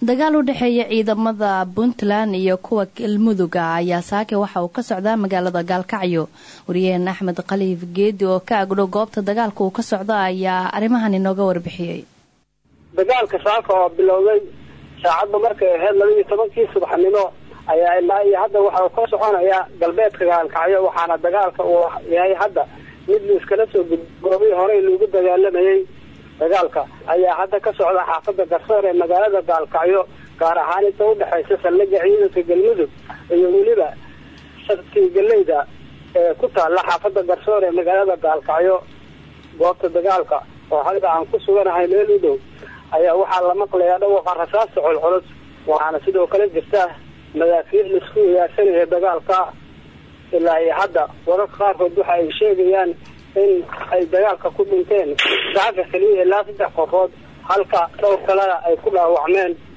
dagaal u dhexeeya ciidamada puntland iyo kuwa galmuduga ayaa saake waxa uu ka socdaa magaalada gaalkacyo wariyaheen axmed khaliif geedi oo ka agdhow goobta dagaalka uu ka socdo ayaa arrimahan inooga warbixiyey dagaalka saaka oo bilowday saacadda markay ahayd laba iyo tobankii subaxnimo ayaa ilaa iyo hadda waxa uu ka soconayaa galbeedka gaalkacyo waxaana dagaalka uu yahay hadda mid liiskala soo gud goobihii horey loogu dagaalamayay dagaalka ayaa hadda ka socda xaafada garsoor ee magaalada gaalkacyo gaar ahaan inta udhexaysa saldhiga ciidanka galmudug iyo weliba sartii galeyda ee ku taalla xaafada garsoor ee magaalada gaalkacyo goobta dagaalka oo hadda aan ku suganahay meel u dhow ayaa waxaa la maqlayaa dhawaqa rasaasta culculus waxaana sidoo kale jirta madaafiic laisku wadaagsanaya dagaalka ilaa iyo hadda wararka qaarkood waxa ay sheegayaan in ay dagaalka ku dhinteen saaka keliya ilaa saddex qofood halka dhowr kalena ay ku dhaawacmeen